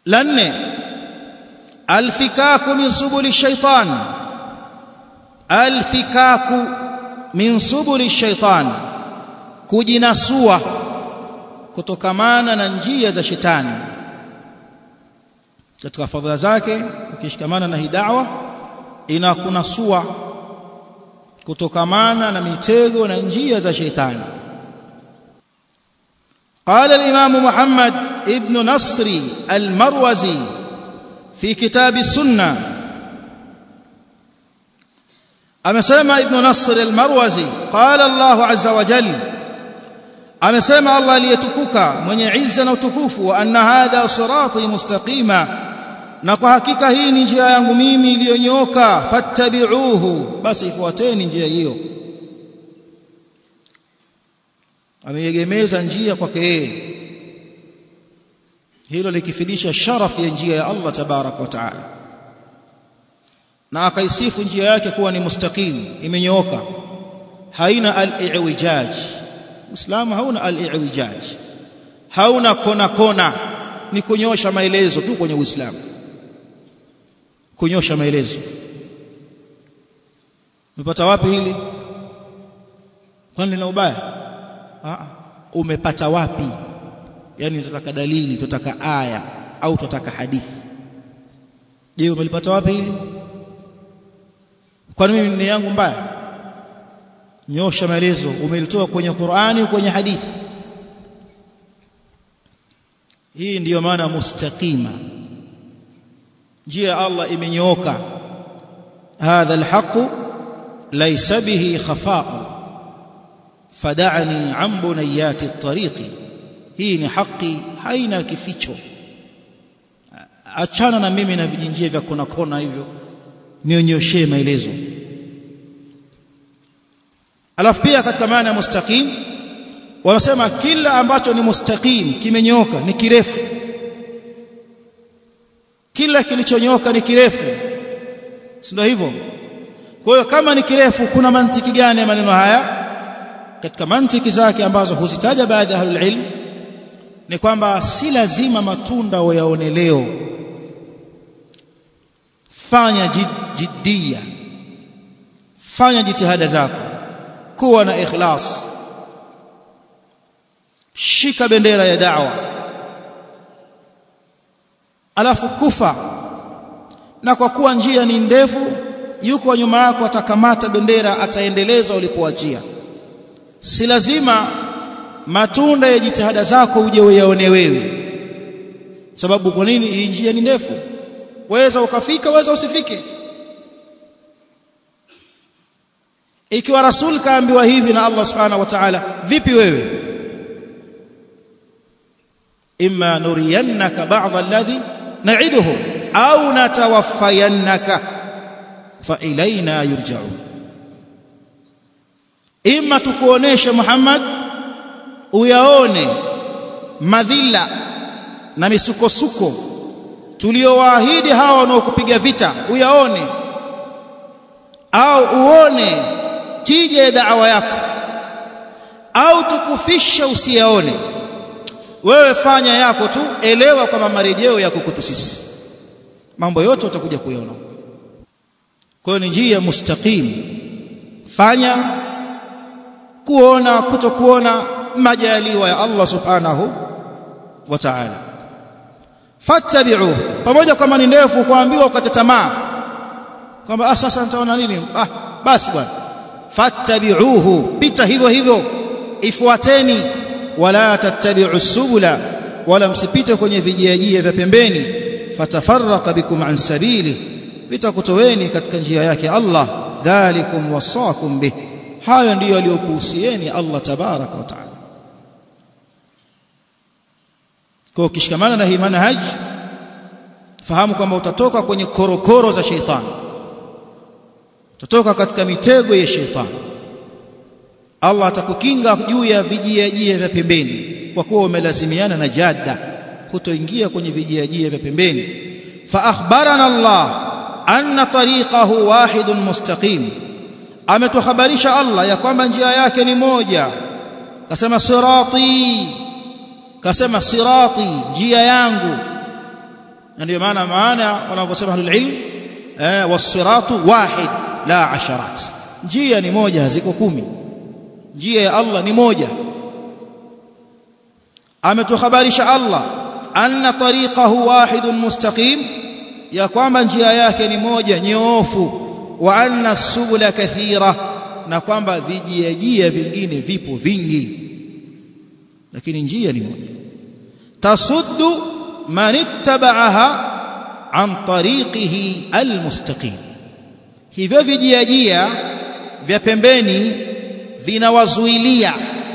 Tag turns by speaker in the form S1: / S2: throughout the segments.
S1: la nne alfikaku min subuli shaitan alfikaku min subuli shaitan kujinasua kutokamana na njia za shetani katika fadhila zake ukishikamana na hii da'wa inakunasua kutokamana na mitego na njia za shetani قال الإمام محمد ابن نصر المروزي في كتاب السنة أمسيما ابن نصر المروزي قال الله عز وجل أمسيما الله ليتكوك من يعز وتكوف وأن هذا صراطي مستقيما na kwa hakika hii ni njia yangu mimi iliyonyoka fattabi'uhu basi ifuateni njia hiyo ameegemeza njia kwake yeye hilo likifidisha sharafu ya njia ya Allah tabarak wa taala na akaisifu njia yake kuwa ni mustaqim imenyooka haina al-i'wijaj Uislamu hauna al-i'wijaj hauna kona kona ni kunyosha maelezo tu kwenye Uislamu kunyosha maelezo umepata wapi hili kwani lina ubaya Aa, umepata wapi yani tunataka dalili tunataka aya au tunataka hadithi je umelipata wapi hili kwani mimi ni yangu mbaya nyosha maelezo umelitoa kwenye Qur'ani kwenye hadithi hii ndiyo maana mustaqima njia ya Allah imenyooka hadha alhaq laysa bihi khafa'u fada'ni an bunayati at-tariqi hii ni haki haina kificho achana na mimi na vijinjia vya kona kona hivyo nionyeshe maelezo alafu pia katika maana ya mustaqim wanasema kila ambacho ni mustaqim kimenyoka ni kirefu kila kilichonyoka ni kirefu si ndio hivyo kwa hiyo kama ni kirefu kuna mantiki gani ya maneno haya katika mantiki zake ambazo huzitaja baadhi ya ahlul ilm ni kwamba si lazima matunda wayaone leo fanya jid, jiddia fanya jitihada zako kuwa na ikhlas shika bendera ya da'wa alafu kufa na kwa kuwa njia ni ndefu yuko nyuma yako atakamata bendera ataendeleza ulipoachia si lazima matunda ya jitihada zako uje uyaone wewe sababu kwa nini hii njia ni ndefu waweza ukafika waweza usifike ikiwa rasul kaambiwa hivi na Allah subhanahu wa ta'ala vipi wewe imma nuriyannaka ba'd alladhi na'iduhum au natawaffayannaka fa ilaina yurja'un imma tukuoneshe Muhammad uyaone madhila na misukosuko tuliowaahidi hawa wanaokupiga vita uyaone au uone tija ya da'wa yako au tukufishe usiyaone wewe fanya yako tu elewa kwamba marejeo yako kwetu sisi mambo yote utakuja kuyaona kwa hiyo ni njia mustaqim fanya kuona kutokuona majaliwa ya Allah subhanahu wa ta'ala fattabi'u pamoja kama ni ndefu kuambiwa ukate tamaa kwamba ah sasa nitaona nini ah basi bwana fattabi'uhu pita hivyo hivyo ifuateni wala tattabi'u subula wala msipite kwenye vijiajia vya pembeni fatafarraqa bikum an sabili vitakutoweni katika njia yake Allah dhalikum wasakum bih hayo ndiyo aliyokuhusieni Allah tabaraka wa taala kwa ukishikamana na hii manhaj fahamu kwamba utatoka kwenye korokoro za sheitani utatoka katika mitego ya sheitani Allah atakukinga juu ya vijiajia vya pembeni kwa kuwa umelazimiana na jada kutoingia kwenye vijiajia vya pembeni fa akhbarana Allah anna tariqahu wahidun mustaqim ametuhabarisha Allah ya kwamba njia yake ni moja kasema sirati kasema sirati njia yangu na ndio maana maana wanavyosema ahlul ilm eh wasiratu wahid la asharat njia ni moja haziko kumi njia ya Allah ni moja ametuhabarisha Allah anna tariqahu wahidun mustaqim ya kwamba njia yake ni moja nyoofu wa anna subula kathira na kwamba vijiajia vingine vipo vingi lakini njia ni moja tasuddu man ittaba'aha an tariqihi almustaqim hivyo vijiajia vya pembeni vinawazuilia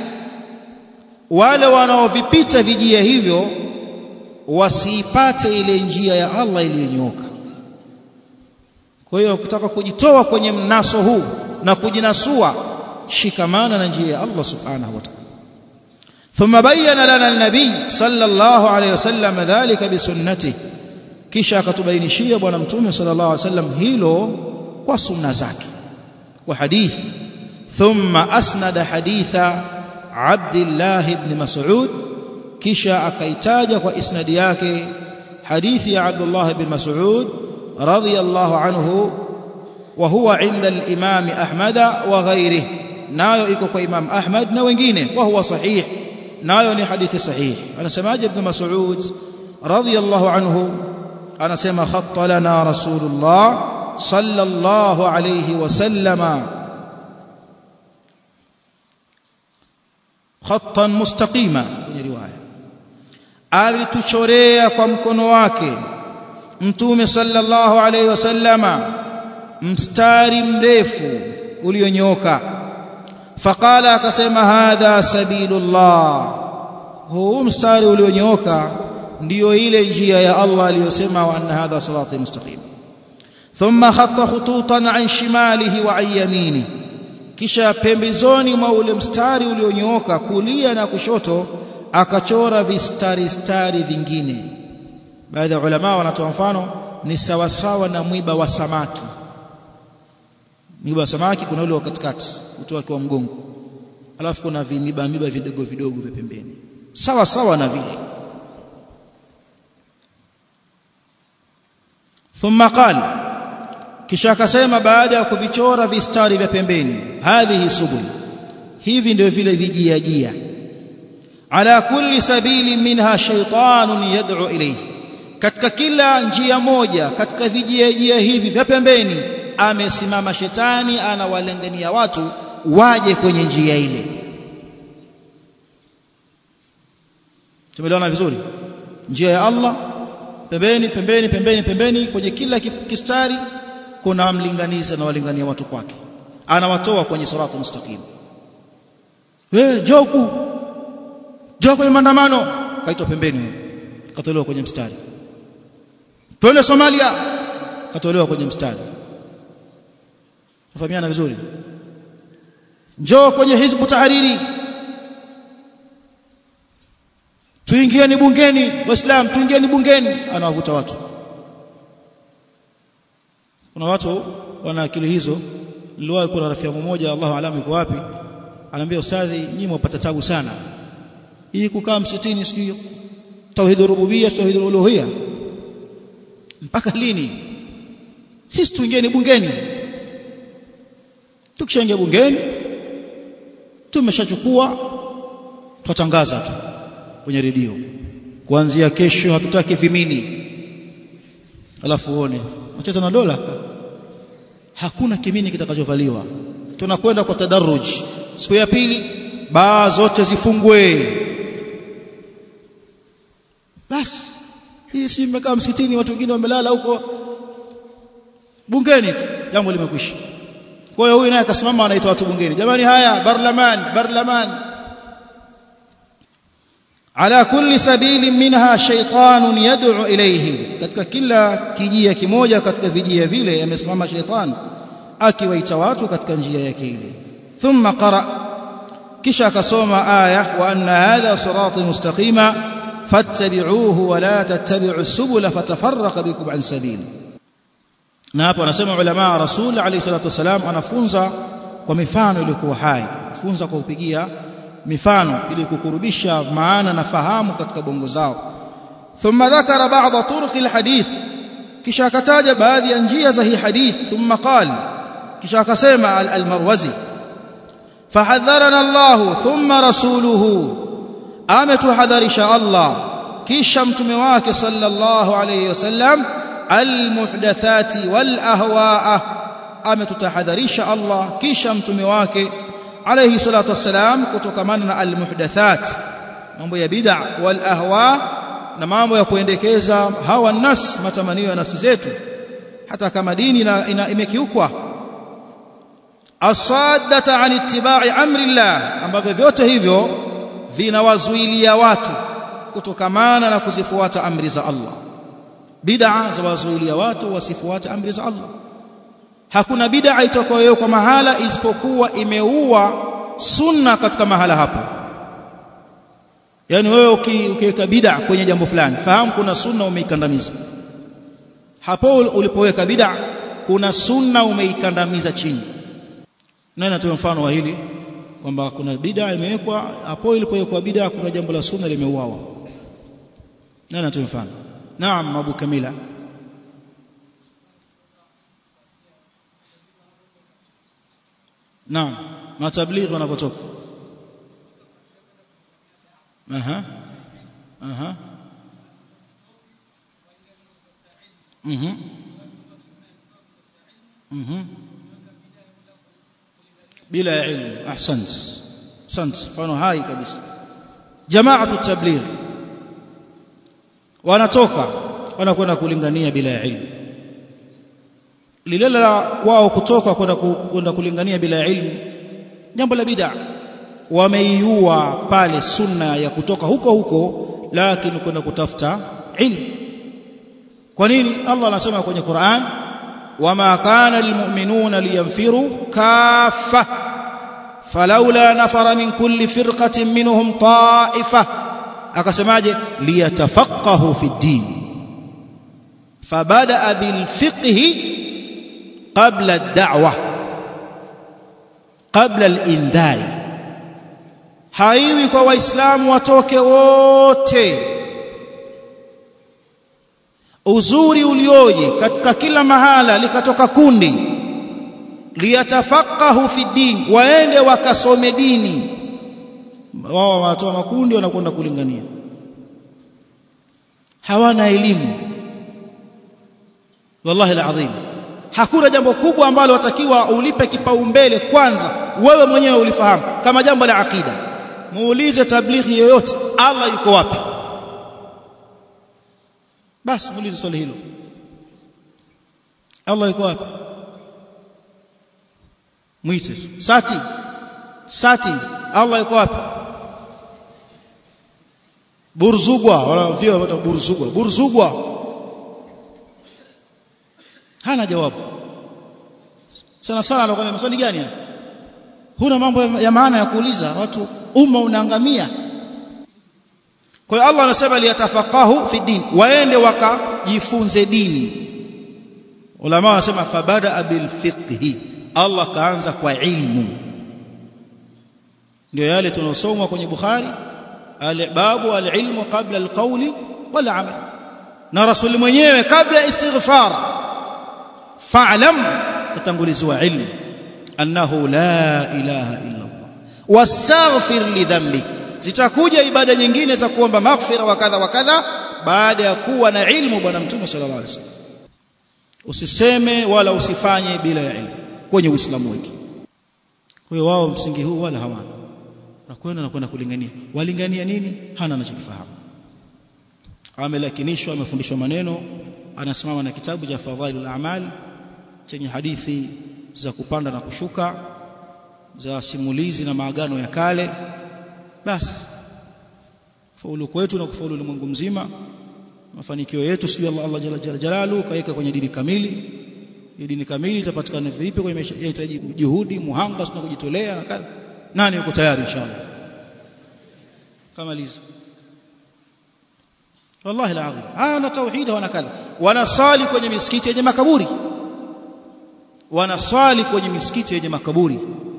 S1: wale wanaovipita vijia hivyo wasiipate ile njia ya Allah iliyonyooka kwa hiyo ukitaka kujitoa kwenye mnaso huu na kujinasua shikamana na njia ya Allah subhanahu wa ta'ala ثم بين لنا النبي صلى الله عليه وسلم ذلك بسنته kisha akatubainishia bwana mtume sallallahu alaihi wasallam hilo kwa sunna zake kwa hadith thumma asnada haditha Abdullah ibn Mas'ud kisha akaitaja kwa isnadi yake hadithi ya Abdullah ibn Mas'ud radiyallahu anhu wa huwa inda al-Imam Ahmad wa ghairihi nayo iko kwa Imam Ahmad na wengine wa huwa sahih nayo ni hadithi sahih anasemaje ibn Mas'ud radiyallahu anhu anasema khatta lana rasulullah sallallahu alayhi wasallama khattan mustaqima kwenye riwaya alituchorea kwa mkono wake mtume sallallahu alayhi wasallama mstari mrefu ulionyooka faqala akasema hadha sabilullah huu mstari ulionyooka ndiyo ile njia ya Allah aliyosema wa anna hadha sirati mustaqim thumma khatta khututan an shimalihi wa an yamini kisha pembezoni mwa ule mstari ulionyooka kulia na kushoto akachora vistari stari vingine baadhi ya ulama wanatoa mfano ni sawasawa na mwiba wa samaki mwiba wa samaki kuna ule wa katikati utoa kwa mgongo alafu kuna vimiba miba vidogo vidogo vya pembeni sawa sawa na vile thumma qala kisha akasema baada ya kuvichora vistari vya pembeni hadhihi subul hivi ndio vile vijiajia ala kulli sabili minha shaytanun yad'u ilayhi katika kila njia moja katika vijiajia hivi vya pembeni amesimama shetani anawalengania watu waje kwenye njia ile tumeelewana vizuri njia ya Allah pembeni pembeni pembeni pembeni kwenye kila kistari kuna mlinganizi anawalingania watu kwake anawatoa kwenye siratu mustaqim wewe joku njoo kwenye maandamano kaitwa pembeni katolewa kwenye mstari twende Somalia katolewa kwenye mstari Tufahamiana vizuri njoo kwenye hizbu tahariri tuingieni bungeni waislam tuingieni bungeni anawavuta watu kuna watu wana akili hizo niliwahi kuna rafiki yangu mmoja Allahu alamu yuko wapi anambia ustadhi nyinyi mwapata tabu sana hii kukaa msitini sijui tauhid rububiyya tauhid uluhiyya mpaka lini sisi tuingieni bungeni tukishaingia bungeni tumeshachukua twatangaza tu kwenye redio kuanzia kesho hatutaki vimini alafu uone wacheza na dola hakuna kimini kitakachovaliwa tunakwenda kwa tadarruj siku ya pili baa zote zifungwe basi hii si mmekaa msikitini watu wengine wamelala huko bungeni jambo limekwisha kwa hiyo huyu naye akasimama anaita watu bungeni jamani haya barlaman barlaman ala kulli sabili minha shaytanun yad'u ilayhi katika kila kijia kimoja katika vijia vile amesimama shaytan akiwaita watu katika njia yake ile thumma qara kisha akasoma aya wa anna hadha sirati mustaqima fattabi'uhu wa la tattabi'u subula fatafarraqa bikum an sabili na hapo anasema ulama rasul alayhi salatu wasalam anafunza kwa mifano iliyokuwa hai funza kwa kupigia mifano ili kukurubisha maana na fahamu katika bongo zao ثم ذكر بعض طرق الحديث kisha akataja baadhi ya njia za hii hadith thumma qala kisha akasema al-Marwazi fahadharana Allah thumma rasuluhu ametuhadharisha Allah kisha mtume wake sallallahu alayhi wasallam almuhdathati wal ahwaa ametutahadharisha Allah kisha mtume wake alayhi salatu wassalam kutokamana na almuhdathat mambo ya bid'a wal ahwa na mambo ya kuendekeza hawa nafsi matamanio ya nafsi zetu hata kama dini imekiukwa asaddata an ittiba'i amri Allah ambavyo vyote hivyo vinawazuilia watu kutokamana na kuzifuata amri za Allah bid'a zawazuilia watu wasifuate amri za Allah hakuna bid'a itakayo kwa mahala isipokuwa imeua sunna katika mahala hapo yani wewe ukiweka bid'a kwenye jambo fulani fahamu kuna sunna umeikandamiza hapo ulipoweka bid'a kuna sunna umeikandamiza chini nani atoe mfano wa hili kwamba kuna bid'a imewekwa hapo ilipowekwa bid'a kuna jambo la sunna limeuawa nani atoe mfano naam abu kamila naam matablighi wanapotoka aha aha mhm mhm bila ya ilmu ahsant ahsant mfano hai kabisa jamaatu tabligh wanatoka wanakwenda kulingania bila ya ilmu lile la kwao kutoka kwenda kwenda kulingania bila ya ilmu jambo la bid'a wameiua pale sunna ya kutoka huko huko lakini kwenda kutafuta ilmu kwa nini Allah anasema kwenye Qur'an wama kana lilmu'minuna liyanfiru kaffa falawla nafara min kulli firqatin minhum ta'ifa akasemaje liyatafaqahu fi din fabada bil fiqhi qabla ad-da'wa qabla al-indhari haiwi kwa waislamu watoke wote uzuri ulioje katika kila mahala likatoka kundi liyatafaqahu fi din waende wakasome dini wao wanatoa makundi wanakwenda kulingania hawana elimu wallahi alazim hakuna jambo kubwa ambalo watakiwa ulipe kipaumbele kwanza wewe mwenyewe ulifahamu kama jambo la akida muulize tablighi yoyote Allah yuko wapi basi muulize swali hilo Allah yuko wapi mwite sati sati Allah yuko wapi burzugwa wala vio wata burzugwa burzugwa hana jawabu sana sana anakuambia maswali gani haya huna mambo ya maana ya kuuliza watu umma unaangamia kwa hiyo Allah anasema liyatafaqahu fi din waende wakajifunze dini ulama wanasema fabada bil fiqhi Allah kaanza kwa ilmu ndio yale tunaosoma kwenye Bukhari al-babu al-ilmu qabla al-qawli wal amal na rasuli mwenyewe kabla istighfar fa'lam tatanguliziwa ilmu annahu la ilaha illa Allah wastaghfir li dhanbik zitakuja ibada nyingine za kuomba maghfira wa kadha wa kadha baada ya kuwa na ilmu bwana mtume sallallahu alaihi wasallam usiseme wala usifanye bila ya ilmu kwenye uislamu wetu kwa hiyo wao msingi huu wala hawana nakwenda na kwenda kulingania walingania nini hana anachokifahamu amelakinishwa amefundishwa maneno anasimama na kitabu cha fadhailul a'mal chenye hadithi za kupanda na kushuka za simulizi na maagano ya kale basi faulu kwetu na kufaulu ulimwengu mzima mafanikio yetu sio Allah Allah jalla jalla jalalu kaweka kwenye dini kamili hii dini kamili itapatikana vipi kwenye maisha inahitaji juhudi muhanga na kujitolea na kadha nani yuko tayari inshallah kamaliza wallahi alazim ana tauhid wana kadha wanasali kwenye misikiti yenye makaburi wanaswali kwenye misikiti yenye makaburi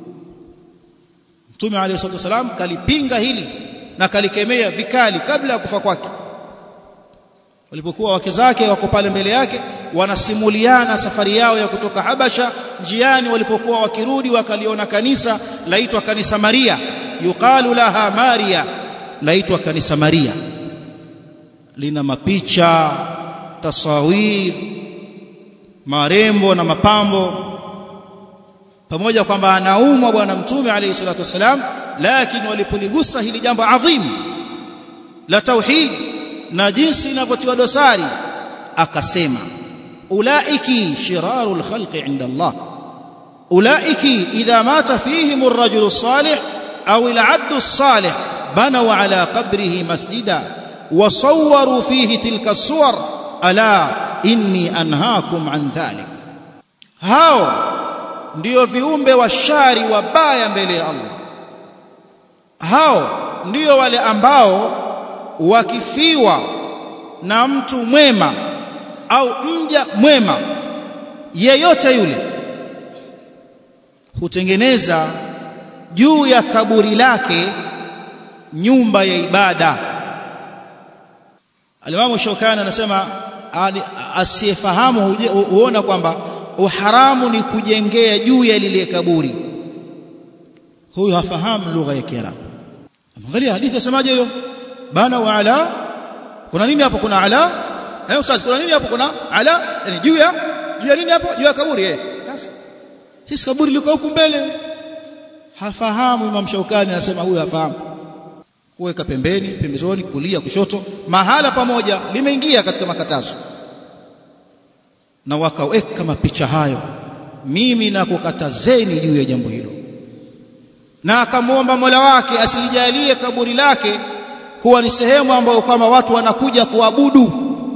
S1: Mtume عليه الصلاه والسلام kalipinga hili na kalikemea vikali kabla ya kufa kwake walipokuwa wake zake wako pale mbele yake wanasimuliana safari yao ya kutoka Habasha njiani walipokuwa wakirudi wakaliona kanisa laitwa kanisa Maria yuqalu laha Maria laitwa kanisa Maria lina mapicha tasawir marembo na mapambo pamoja kwamba anaumwa bwana mtume alayhi salatu wasalam lakini walipoligusa hili jambo adhim la tauhid na jinsi inavyotiwa dosari akasema ulaiki shirarul khalqi inda Allah ulaiki idha mata fihim ar-rajulu salih au al-'abdu salih banaw ala qabrihi masjida wa sawwaru fihi tilka as-suwar ala inni anhaakum an dhalik hao ndio viumbe wa shari wabaya mbele ya Allah hao ndio wale ambao wakifiwa na mtu mwema au mja mwema yeyote yule hutengeneza juu ya kaburi lake nyumba ya ibada Alimamu Shaukani anasema asiyefahamu huona kwamba uharamu ni kujengea juu ya lile kaburi huyu hafahamu lugha ya Kiarabu angalia hadithi yasemaje hiyo bana wa ala kuna nini hapo kuna ala eh ustaz kuna nini hapo kuna ala yani juu ya juu ya nini hapo juu ya kaburi eh sasa sisi kaburi liko huku mbele hafahamu Imam Shaukani anasema huyu hafahamu kuweka pembeni pembezoni kulia kushoto mahala pamoja limeingia katika makatazo na wakaweka mapicha hayo mimi nakukatazeni juu ya jambo hilo na akamwomba Mola wake asilijalie kaburi lake kuwa ni sehemu ambayo kama watu wanakuja kuabudu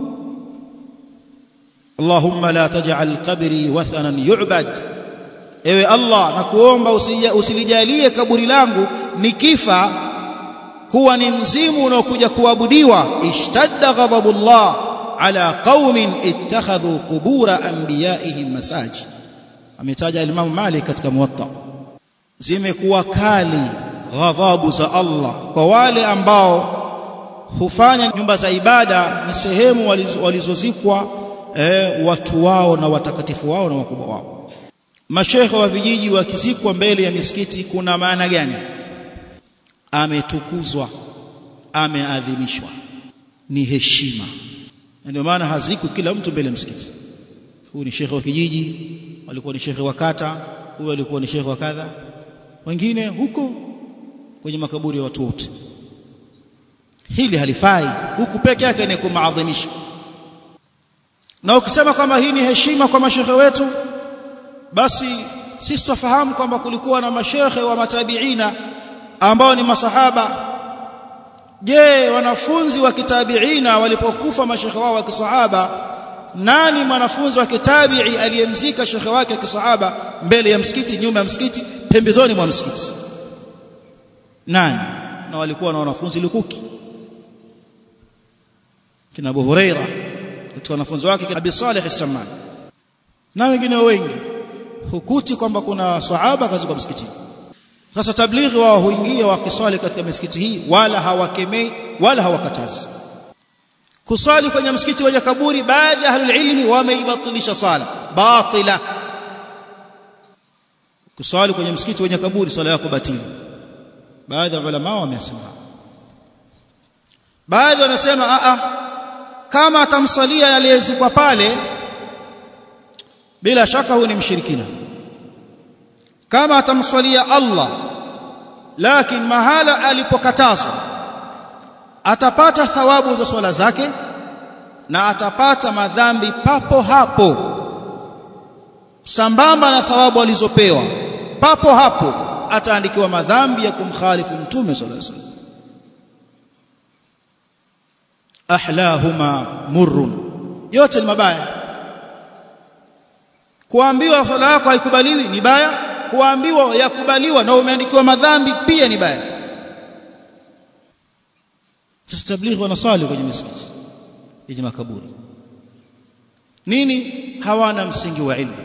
S1: Allahumma la taj'al qabri wathanan yu'bad ewe Allah nakuomba usilijalie kaburi langu nikifa kuwa ni mzimu unaokuja kuabudiwa ishtadda ghadabullah ala qaumin ittakhadhu qubura anbiyaihim masajid ametaja Imam Malik katika Muwatta zimekuwa kali ghadhabu za Allah kwa wale ambao hufanya nyumba za ibada ni sehemu walizozikwa eh, watu wao na watakatifu wao na wakubwa wao mashekhe wa vijiji wakizikwa mbele ya misikiti kuna maana gani ametukuzwa ameadhimishwa ni heshima ndio maana hazikwi kila mtu mbele ya msikiti huyu ni shekhe wa kijiji walikuwa ni shekhe wa kata huyu alikuwa ni shekhe wa kadha wengine huko kwenye makaburi ya watu wote hili halifai huku peke yake ni kumaadhimisha na ukisema kwamba hii ni heshima kwa mashekhe wetu basi sisi tufahamu kwamba kulikuwa na mashekhe wa matabiina ambao ni masahaba je wanafunzi wa kitabiina walipokufa mashekhe wao wa kisahaba nani mwanafunzi wa kitabii aliyemzika shekhe wake wa kisahaba mbele ya msikiti nyuma ya msikiti pembezoni mwa msikiti nani na walikuwa na wanafunzi lukuki kina Abu Huraira katika wanafunzi wake Abi Salih as-Samman na wengine wengi hukuti kwamba kuna sahaba kazi kwa msikitini sasa tablighi wao huingia wakiswali katika misikiti hii wala hawakemei wala hawakatazi kuswali kwenye msikiti wenye kaburi baadhi ya ahlul ilmi wameibatilisha sala batila kuswali kwenye msikiti wenye kaburi swala yako batili baadhi ya ulama wamesema baadhi wamesema a a kama atamsalia aliyezikwa pale bila shaka huyu ni mshirikina kama atamswalia Allah lakini mahala alipokatazwa atapata thawabu za swala zake na atapata madhambi papo hapo sambamba na thawabu alizopewa papo hapo ataandikiwa madhambi ya kumkhalifu mtume sallallahu alaihi wasallam ahlahuma murrun yote ni mabaya kuambiwa swala yako haikubaliwi ni baya kuambiwa yakubaliwa na umeandikiwa madhambi pia ni baya sasa tablighi wanaswali kwenye misikiti yenye makaburi nini hawana msingi wa ilmu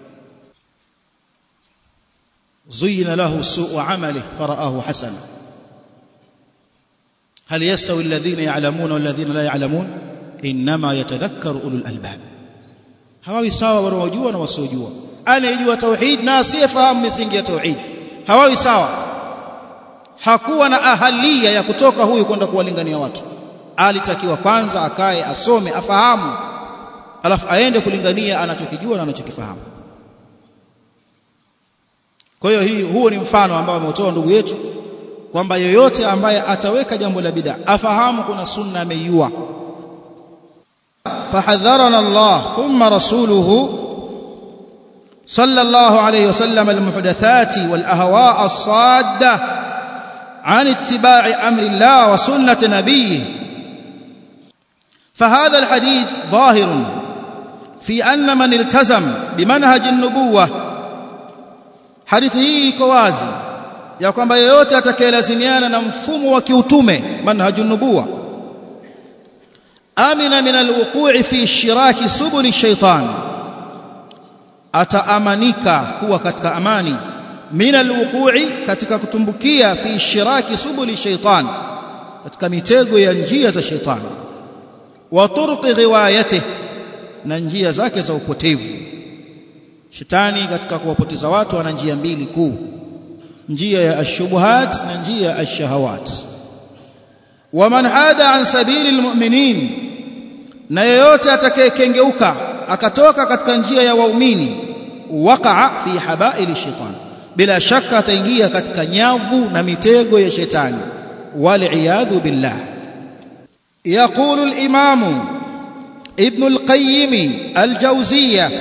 S1: زين له سوء عمله فرآه حسنا هل يستوي الذين يعلمون والذين لا يعلمون inma yatadhakkaru ulul albab hawawi sawa wanaojua na wasiojua anayejua tauhid na asiyefahamu misingi ya tauhid hawawi sawa hakuwa na ahalia ya kutoka huyu kwenda kuwalingania watu alitakiwa kwanza akae asome afahamu alafu aende kulingania anachokijua na anachokifahamu kwa hiyo hii huo ni mfano ambao ameutoa ndugu yetu kwamba yoyote ambaye ataweka jambo la bid'a afahamu kuna sunna ameiua fahadharana Allah thumma rasuluhu صلى الله عليه وسلم المحدثات والأهواء الصادة عن اتباع أمر الله وسنة نبيه فهذا الحديث ظاهر في أن من التزم بمنهج النبوة حديثه كوازي ya kwamba yeyote atakayelazimiana na mfumo wa kiutume manhajun nubuwa amina min alwuqu'i fi shiraki subuli shaitan ataamanika kuwa katika amani min alwuqu'i katika kutumbukia fi shiraki subuli shaitan katika mitego ya njia za shaitan wa turqi ghiwayatihi na njia zake za upotevu shetani katika kuwapoteza watu ana njia mbili kuu njia ya ashubuhat na njia ya ashahawat waman hada an sabili almu'minin na yeyote atakayekengeuka akatoka katika njia ya waumini waqa'a fi habaili shaitan bila shaka ataingia katika nyavu na mitego ya shetani wal'iyadhu billah yaqulu al-imamu ابن القيم الجوزية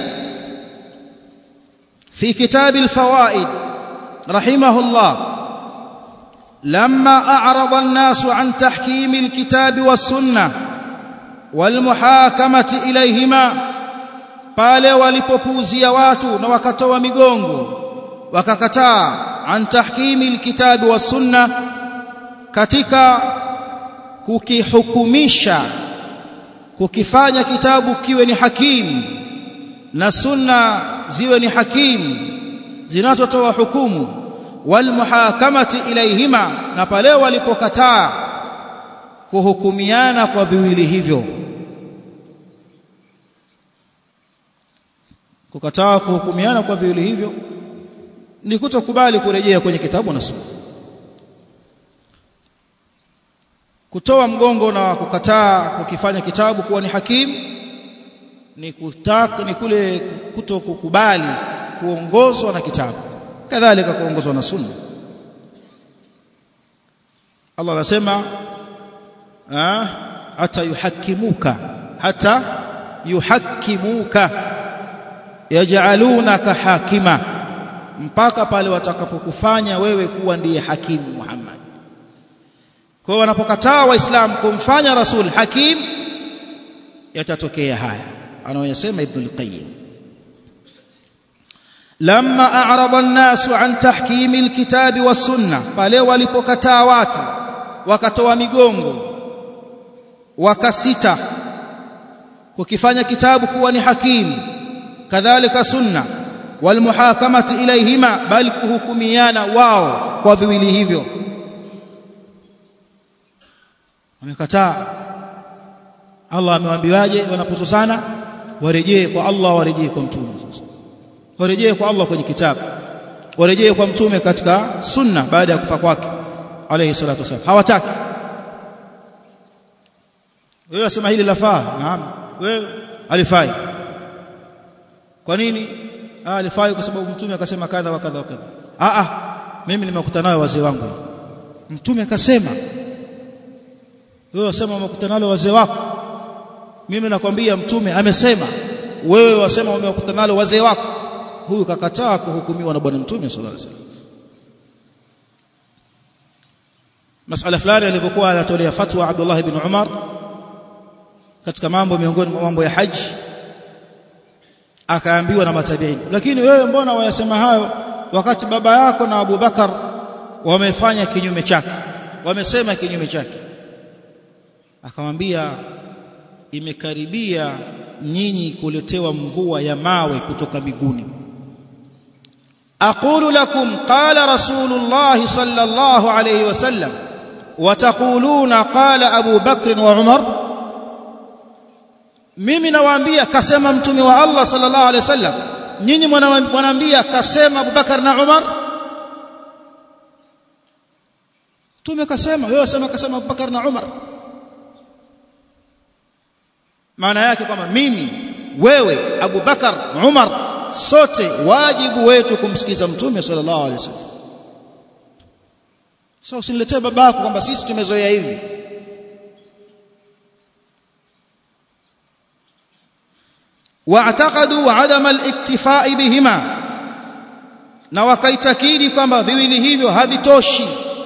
S1: في كتاب الفوائد رحمه الله لما أعرض الناس عن تحكيم الكتاب والسنة والمحاكمة إليهما pale walipopuzia watu na wakatoa migongo wakakataa an tahkimi alkitabi was-sunna katika kukihukumisha kukifanya kitabu kiwe ni hakimu na sunna ziwe ni hakimu zinazotoa hukumu walmuhakamati ilaihima na pale walipokataa kuhukumiana kwa viwili hivyo kukataa kuhukumiana kwa viwili hivyo ni kutokubali kurejea kwenye kitabu na sunna kutoa mgongo na kukataa kukifanya kitabu kuwa ni hakimu ni kutaka ni kule kutokukubali kuongozwa na kitabu kadhalika kuongozwa na sunna Allah anasema hata yuhakimuka hata yuhakimuka yaj'alunaka hakima mpaka pale watakapokufanya wewe kuwa ndiye hakimu Muhammad kwa hiyo wanapokataa waislamu kumfanya rasul hakim yatatokea haya anayosema ibn al-qayyim lamma a'rada an-nas an tahkim al-kitab was-sunnah pale walipokataa watu wakatoa migongo wakasita kukifanya kitabu kuwa ni hakimu kadhalika sunna walmuhakamati ilaihima bali kuhukumiana wao kwa viwili hivyo wamekataa Allah amewaambiwaje wanapozozana warejee kwa Allah warejee kwa mtume warejee kwa Allah kwenye kitabu warejee kwa mtume katika sunna baada ya kufa kwake alayhi salatu wasallam hawataki wewe wasema hili lafaa naam wewe alifai kwa nini ah alifai kwa sababu mtume akasema kadha wa kadha wa kadha ah ah mimi nimekutana nayo wazee wangu mtume akasema wewe wasema umekutana nalo wazee wako mimi nakwambia mtume amesema wewe wasema umekutana nalo wazee wako huyu kakataa kuhukumiwa na bwana mtume sallallahu alaihi wasallam masala fulani alipokuwa anatolea fatwa Abdullah ibn Umar katika mambo miongoni mwa mambo ya haji akaambiwa na matabiini lakini wewe mbona wayasema hayo wakati baba yako na Abu Bakar wamefanya kinyume chake wamesema kinyume chake akamwambia imekaribia nyinyi kuletewa mvua ya mawe kutoka mbinguni aqulu lakum qala rasulullah sallallahu alayhi wasallam وتقولون قال أبو بكر وعمر mimi nawaambia kasema mtume wa Allah sallallahu alaihi wasallam nyinyi mwanaambia kasema Abubakar na Umar mtume kasema wewe wasema kasema Abubakar na Umar maana yake kwamba mimi wewe Abubakar Umar sote wajibu wetu kumsikiza mtume sallallahu alaihi wasallam sasa so, usiniletee babako kwamba sisi tumezoea hivi واعتقدوا عدم الاكتفاء بهما na wakaitakidi kwamba viwili hivyo havitoshi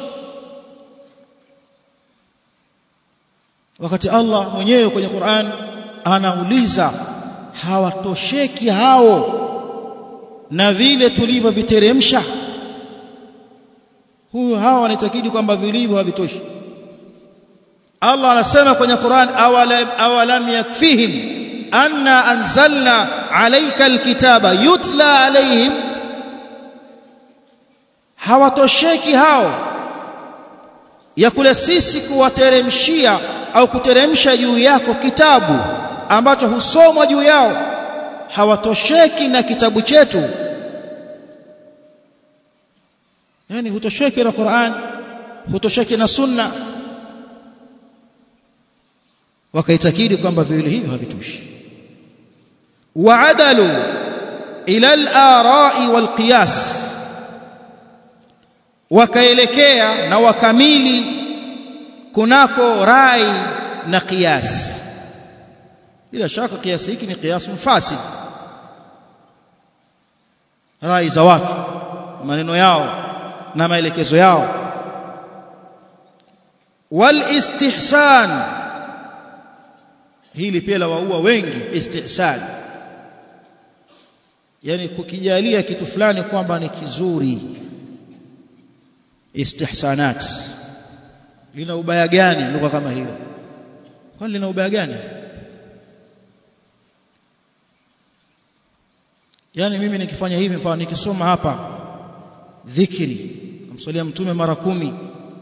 S1: wakati Allah mwenyewe kwenye Qur'an anauliza hawatosheki hao na vile tulivyoviteremsha huyo hawa wanaitakidi kwamba vilivyo havitoshi Allah anasema kwenye Qur'an awalam, awalam yakfihim anna anzalna alayka alkitaba yutla alayhim hawatosheki hao ya kule sisi kuwateremshia au kuteremsha juu yako kitabu ambacho husomwa juu yao hawatosheki na kitabu chetu yani hutosheki na Qur'an hutosheki na sunna wakaitakidi kwamba viwili hivyo havitoshi waadalu ila al-ara'i wal-qiyas wakaelekea na wakamili kunako rai na qiyas bila shaka kiasi hiki ni qiyas mfasid rai za watu maneno yao na maelekezo yao wal istihsan hili pia la waua wengi istihsan yani kukijalia kitu fulani kwamba ni kizuri istihsanat lina ubaya gani lugha kama hiyo kwani lina ubaya gani yani mimi nikifanya hivi mfano nikisoma hapa dhikri kumsalia mtume mara kumi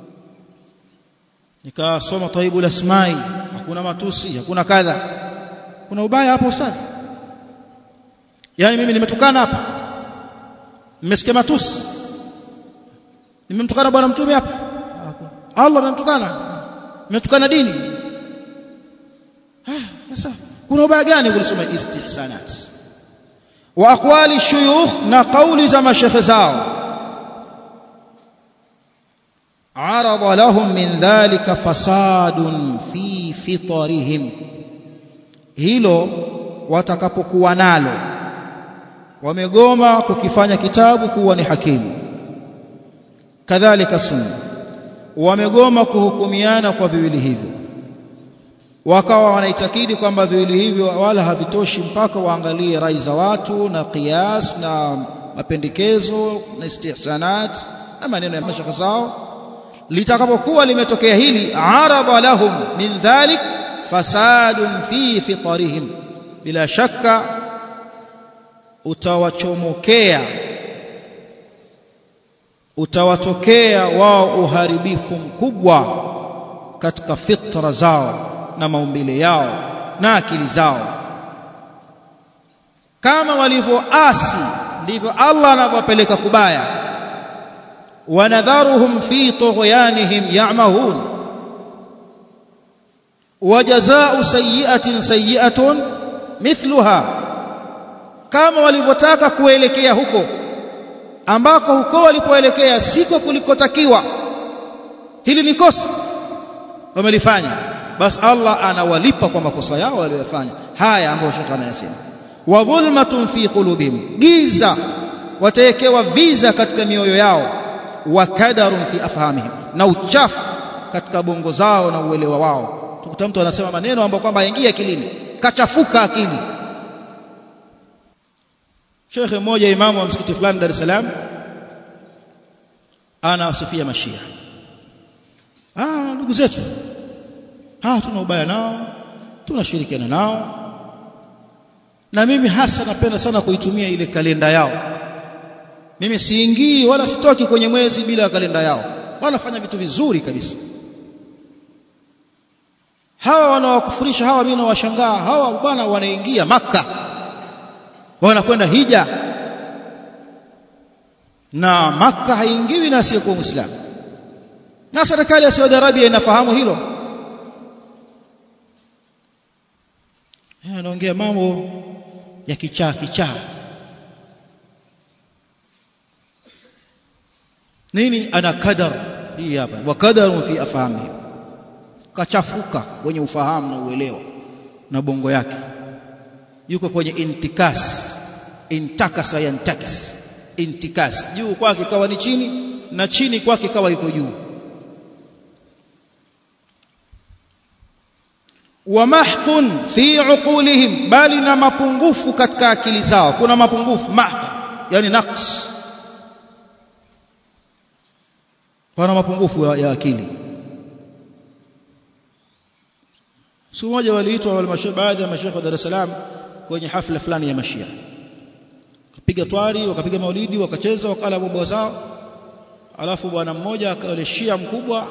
S1: nikasoma taibul asmai hakuna matusi hakuna kadha kuna ubaya hapo ustadhi yani mimi nimetukana hapa nimesikia matusi nimemtukana bwana mtume hapa Allah amemtukana nimetukana dini sasa kuna ubaya gani kulisoma istihsanat wa aqwali shuyukh na kauli za mashekhe zao عرض لهم من ذلك فساد في فطرهم hilo watakapokuwa nalo wamegoma kukifanya kitabu kuwa ni hakimu kadhalika sunna wamegoma kuhukumiana kwa viwili hivyo wakawa wanaitakidi kwamba viwili hivyo wala havitoshi mpaka waangalie rai za watu na qiyas na mapendekezo na istihsanat na maneno ya mashaka zao litakapokuwa limetokea hili arada lahum min dhalik fasadun fi fitarihim bila shaka utawachomokea utawatokea wao uharibifu mkubwa katika fitra zao na maumbile yao na akili zao kama walivyoasi ndivyo Allah anavyopeleka kubaya wanadharuhum fi tughyanihim ya'mahun wajazaa sayyi'atin sayyi'atun mithluha kama walivyotaka kuelekea huko ambako huko walipoelekea siko kulikotakiwa hili ni kosa wamelifanya basi Allah anawalipa kwa makosa yao waliyofanya haya ambayo shekha anayasema wa dhulmatun fi qulubihim giza watawekewa viza katika mioyo yao wa kadarun fi afhamihim na uchafu katika bongo zao na uelewa wao tukuta mtu anasema maneno ambayo kwamba haingii akilini kachafuka akili Shekhe mmoja imamu wa msikiti fulani Dar es Salaam anawasifia mashia ah ndugu zetu ah tuna ubaya nao tunashirikiana nao na mimi hasa napenda sana kuitumia ile kalenda yao mimi siingii wala sitoki kwenye mwezi bila kalenda yao wanafanya vitu vizuri kabisa hawa wanawakufurisha hawa mimi nawashangaa hawa bwana wanaingia maka wanakwenda hija na maka haingiwi na asiyekuwa muislamu na serikali ya Saudi Arabia inafahamu hilo anaongea mambo ya kichaa kichaa nini ana kadar hii hapa wa kadaru fi afhamihi kachafuka kwenye ufahamu na uelewa na bongo yake yuko kwenye intikas intakasa yantakis intikas juu kwake kawa ni chini na chini kwake kawa yuko juu wa mahqun fi uqulihim bali na mapungufu katika akili zao kuna mapungufu mahq yani naqs wana mapungufu ya, ya akili siku moja waliitwa baadhi ya mashekhe wa Dar es Salaam kwenye hafla fulani ya mashia wakapiga twari wakapiga maulidi wakacheza wakala bobo zao alafu bwana mmoja akale shia mkubwa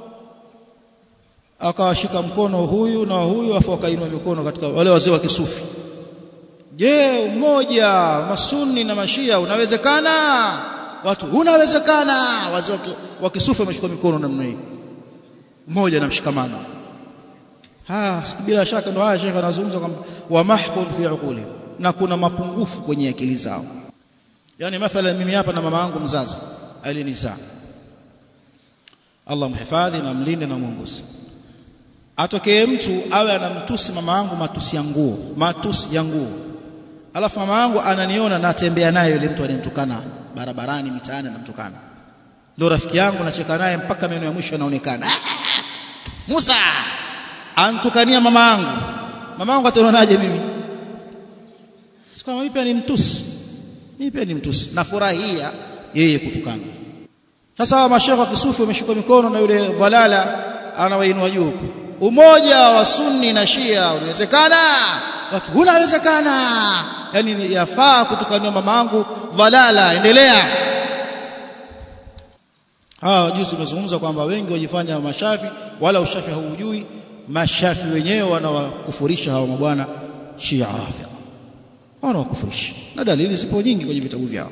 S1: akawashika mkono huyu na huyu afu akainua mikono katika wale wazee wa kisufi je umoja masuni na mashia unawezekana watu unawezekana wazee wa kisufi wameshika mikono namna hii mmoja na mshikamano ha bila shaka ndo haya shekhe anazungumza kwamba wa mahqun fi uquli na kuna mapungufu kwenye akili zao yani mathalan mimi hapa na mama yangu mzazi alinizaa Allah mhifadhi na mlinde na muongoze atokee mtu awe anamtusi mama yangu matusi ya nguo matusi ya nguo alafu mama yangu ananiona natembea naye yule mtu ananitukana barabarani mitaani anamtukana ndio rafiki yangu nacheka naye mpaka meno ya mwisho yanaonekana Musa antukania mama yangu mama yangu atanionaje mimi sikama mimi pia ni mtusi mimi pia ni mtusi nafurahia yeye kutukana sasa hawa mashekhe wa kisufi wameshika mikono na yule dhalala anawainua juu umoja wa sunni na shia unawezekana watu unawezekana yani yafaa kutukania mama yangu dhalala endelea hawa juzi tumezungumza kwamba wengi wajifanya mashafi wala ushafi haujui mashafi wenyewe wanawakufurisha hawa mabwana shia rafidha wanawakufurisha na dalili zipo nyingi kwenye vitabu vyao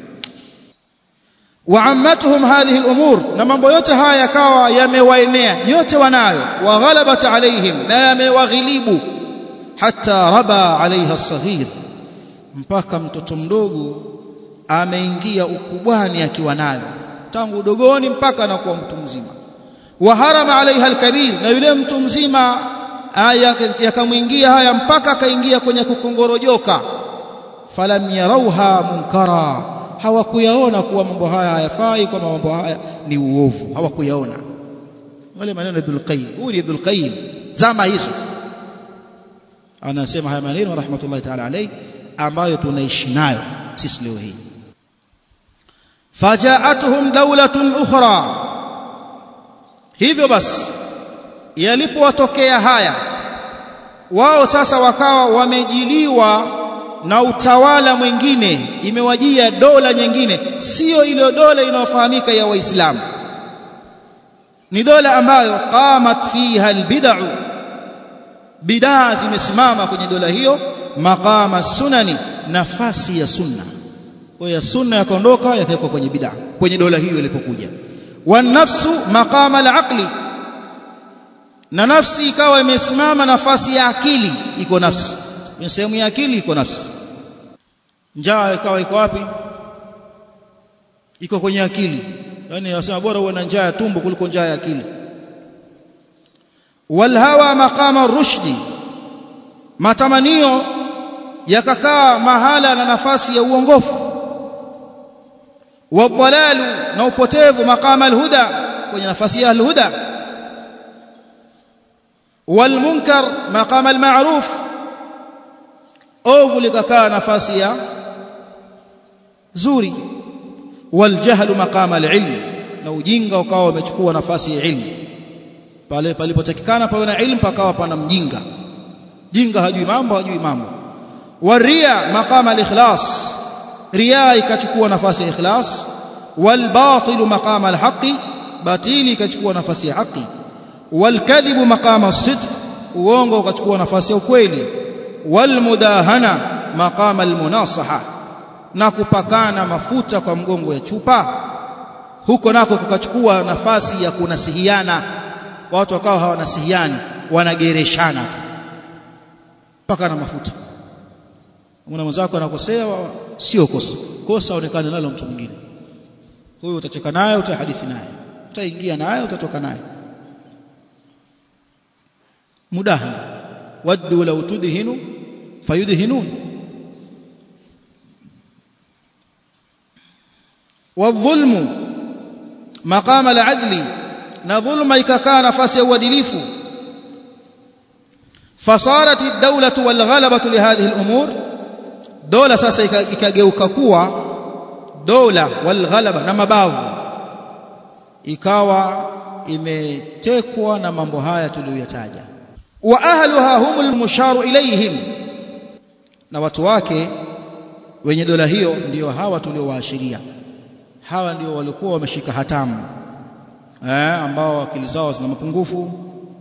S1: وعمتهم هذه الأمور na mambo yote haya yakawa yamewaenea yote wanayo waghalabat alaihim na yamewaghilibu hata raba alaiha saghir mpaka mtoto mdogo ameingia ukubwani akiwa nayo tangu udogoni mpaka anakuwa mtu mzima waharama alaiha alkabir na yule mtu mzima yakamwingia haya mpaka akaingia kwenye kukongorojoka falam yarauha munkara hawakuyaona kuwa mambo haya hayafai kwamba mambo haya ni uovu hawakuyaona wale maneno ya Ibn Qayyim huyu Ibn Qayyim zama hizo anasema haya maneno rahmatullahi ta'ala alayhi ambayo tunaishi nayo sisi leo hii fajaatuhum dawlatun ukhra hivyo basi yalipowatokea haya wao sasa wakawa wamejiliwa na utawala mwingine imewajia dola nyingine sio ile dola inayofahamika ya waislamu ni dola ambayo qamat fiha albid'u bidaa zimesimama kwenye dola hiyo maqama sunani nafasi ya sunna kwa ya sunna yakaondoka yakawekwa kwenye bidaa kwenye dola hiyo ilipokuja wanafsu maqama alaqli na nafsi ikawa imesimama nafasi ya akili iko nafsi kwenye sehemu ya akili iko nafsi njaa ikawa iko wapi iko kwenye akili yani wasema bora uwe na njaa ya tumbo kuliko njaa ya akili walhawa maqama rushdi matamanio yakakaa mahala na nafasi ya uongofu wadhalalu na upotevu maqama alhuda kwenye nafasi ya alhuda walmunkar maqama almaruf ovu likakaa nafasi ya zuri waljahlu maqama alilm na ujinga ukawa umechukua nafasi ya ilmu pale palipotakikana pawe na ilmu pakawa pana mjinga jinga hajui mambo hajui mambo waria maqama alikhlas ria ikachukua nafasi ya ikhlas walbatil maqama alhaqi batili ikachukua nafasi ya haki walkadhibu maqama as-sidq uongo ukachukua nafasi ya ukweli walmudahana maqama almunasaha na kupakana mafuta kwa mgongo ya chupa huko nako kukachukua nafasi ya kunasihiana watu wakawa hawanasihiani wanagereshana tu mpaka na mafuta una mwenzako anakosea sio kosa kosa onekane nalo mtu mwingine huyo utacheka naye utahadithi naye utaingia naye utatoka naye mudahan waddu law tudhinu fayudhinun والظلم مقام العدل na dhulma ikakaa nafasi ya uadilifu fasarat ad-dawlatu wal ghalabatu li hadhihi al-umur dola sasa ikageuka kuwa dola wal ghalaba na mabavu ikawa imetekwa na mambo haya tuliyoyataja wa ahluha humul musharu ilayhim na watu wake wenye dola hiyo ndio hawa tuliowaashiria hawa ndio walikuwa wameshika hatamu eh, ambao akili zao zina mapungufu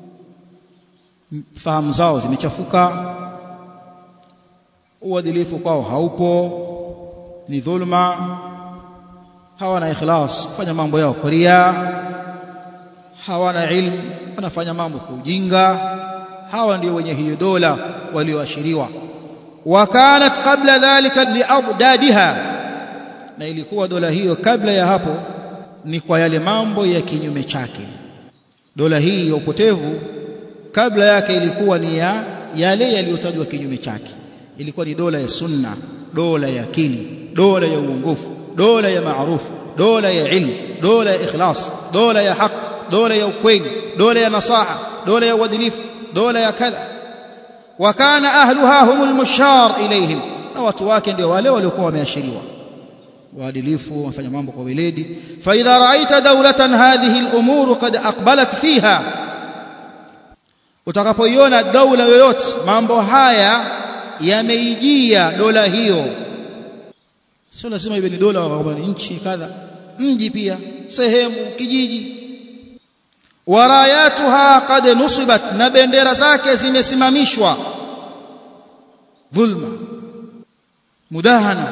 S1: fahamu zao zimechafuka uadilifu kwao haupo ni dhulma hawana ikhlas kufanya mambo yao kwa ria hawana ilmu wanafanya mambo kwa ujinga hawa ndio wenye hiyo dola walioashiriwa wakanat qabla dhalika liadadiha na ilikuwa dola hiyo kabla ya hapo ni kwa yale mambo ya kinyume chake dola hii ya upotevu kabla yake ilikuwa ni ya yale yaliyotajwa kinyume chake ilikuwa ni dola ya sunna dola ya akili dola ya uongofu dola ya maarufu dola ya ilmu dola ya ikhlas dola ya haq dola ya ukweli dola ya nasaha dola ya uadilifu dola ya kadha wa kana ahluha humul mushar ilayhim na watu wake ndio wale waliokuwa wameashiriwa waadilifu wafanya mambo kwa weledi fa idha ra'aita dawlatan hadhihi al-umur qad aqbalat fiha utakapoiona daula yoyote mambo haya yameijia dola hiyo sio lazima iwe ni dola kwamba ni nchi kadha mji pia sehemu kijiji warayatuha qad nusibat na bendera zake zimesimamishwa dhulma mudahana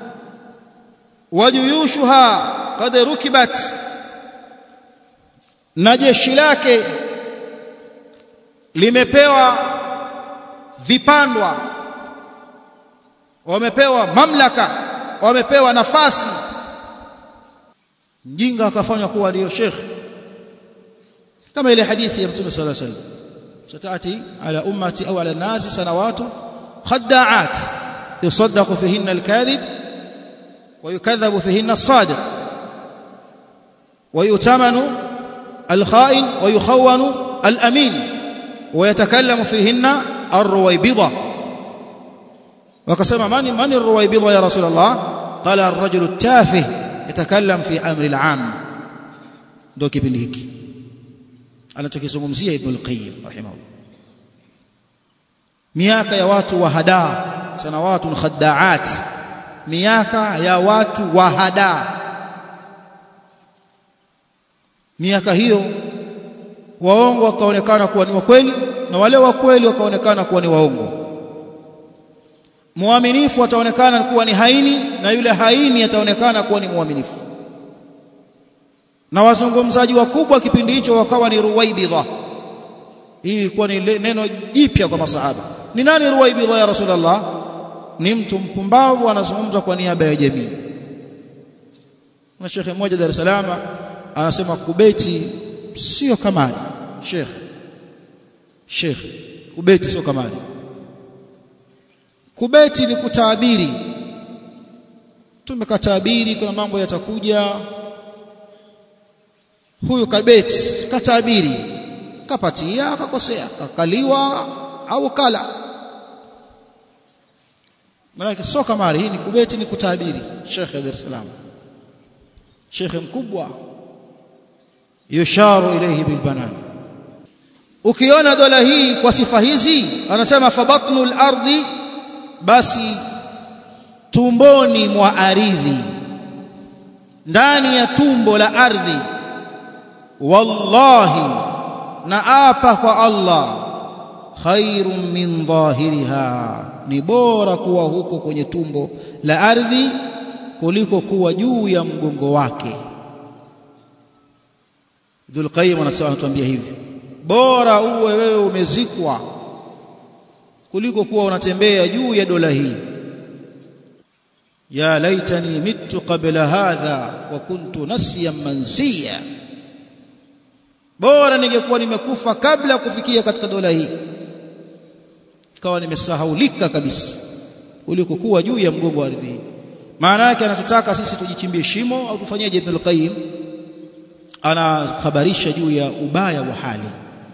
S1: wajuyushuha qad rukibat na jeshi lake limepewa vipandwa wamepewa mamlaka wamepewa nafasi mjinga akafanywa kuwa ndio shekhi kama ile hadithi ya Mtume صلى الله عليه وسلم ستاتي على امتي او على الناس سنوات خداعات يصدق فيهن الكاذب ويكذب فيهن الصادق ويؤتمن الخائن ويخون الامين ويتكلم فيهن الرويبضه وقسم من من الرويبضه يا رسول الله قال الرجل التافه يتكلم في امر العام ndio kipindi hiki anachokizungumzia Ibn al-Qayyim rahimahullah miaka ya watu wa hadaa sanawatun khaddaat miaka ya watu wa hadaa miaka hiyo waongo wakaonekana kuwa ni wakweli na wale wa kweli wakaonekana kuwa ni waongo muaminifu ataonekana kuwa ni haini na yule haini ataonekana kuwa ni muaminifu na wazungumzaji wakubwa kipindi hicho wakawa ni ruwaibidha hii ilikuwa ni neno jipya kwa masahaba ni nani ruwaibidha ya rasulullah ni mtu mpumbavu anazungumza kwa niaba ya jamii na shekhe mmoja Dar es Salaam anasema kubeti sio kamali shekhe shekhe kubeti sio kamali kubeti ni kutabiri tumekatabiri kuna mambo yatakuja huyu kabeti katabiri kapatia akakosea kakaliwa au kala maana sio kamari hii ni kubeti ni kutabiri Sheikh Dar es Salaam Sheikh mkubwa yusharu ilayhi bil banan ukiona dola hii kwa sifa hizi anasema fabatnul ardi basi tumboni mwa ardhi ndani ya tumbo la ardhi wallahi na apa kwa Allah khairun min dhahiriha ni bora kuwa huko kwenye tumbo la ardhi kuliko kuwa juu ya mgongo wake Dhul Qayyim anasema anatuambia hivi bora uwe wewe umezikwa kuliko kuwa unatembea juu ya dola hii ya laitani mittu qabla hadha wa kuntu nasiyan mansiya bora ningekuwa nimekufa kabla ya kufikia katika dola hii ikawa nimesahaulika kabisa kuliko kuwa juu ya mgongo wa ardhi maana yake anatutaka sisi tujichimbie shimo au tufanyeje Ibn al-Qayyim anakhabarisha juu ya ubaya wa hali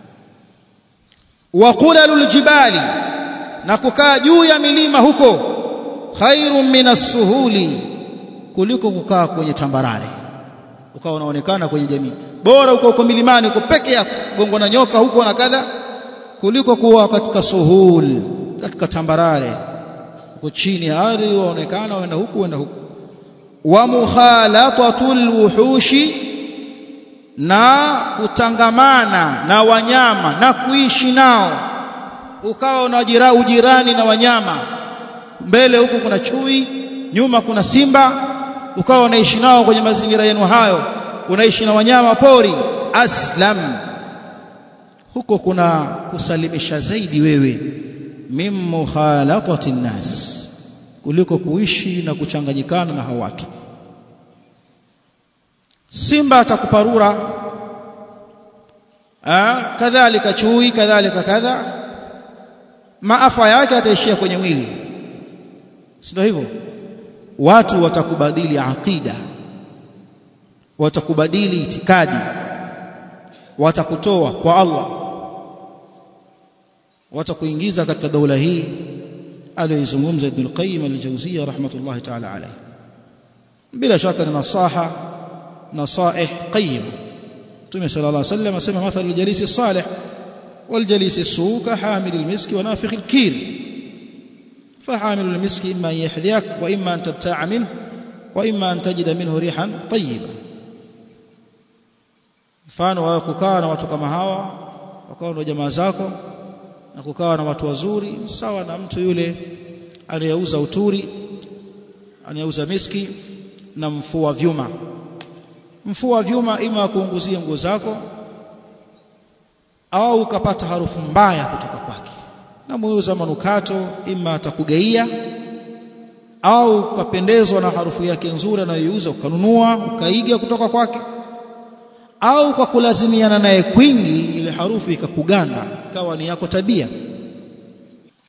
S1: wa qulalul jibali na kukaa juu ya milima huko khairun minas suhuli kuliko kukaa kwenye tambarare ukawa unaonekana kwenye jamii bora uko uko milimani uko peke yako gongo na nyoka huko na kadha kuliko kuwa katika suhul katika tambarare uko chini ya ardhi waonekana waenda huku waenda huku wa mukhalatatul wuhushi na kutangamana na wanyama na kuishi nao ukawa unajira ujirani na wanyama mbele huku kuna chui nyuma kuna simba ukawa unaishi nao kwenye mazingira yenu hayo unaishi na wanyama pori aslam huko kuna kusalimisha zaidi wewe min mukhalatati nnas kuliko kuishi na kuchanganyikana na hao watu simba atakuparura ah kadhalika chui kadhalika kadha maafa yake ataishia kwenye mwili sio hivyo watu watakubadili aqida watakubadili itikadi watakutoa kwa Allah watakuingiza katika daula hii aliyoizungumza Ibn al-Qayyim al-Jawziyya rahmatullahi ta'ala alayhi bila shaka ni nasaha nasaih qayyim Mtume sallallahu alayhi wasallam asema mathalu jalisi salih wal jalisi suu ka hamil al-misk wa nafikh al-kir فحامل المسك إما أن يحذيك وإما أن تبتاع منه وإما أن تجد منه ريحا طيبة mfano wa kukaa na watu kama hawa wakawa na jamaa zako na kukaa na watu wazuri sawa na mtu yule anayeuza uturi anayeuza miski na mfua vyuma mfua vyuma ima kuunguzia nguo zako au ukapata harufu mbaya kutoka kwake na muuza manukato ima atakugaia au ukapendezwa na harufu yake nzuri anayoiuza ukanunua ukaiga kutoka kwake au kwa kulazimiana naye kwingi ile harufu ikakuganda ikawa ni yako tabia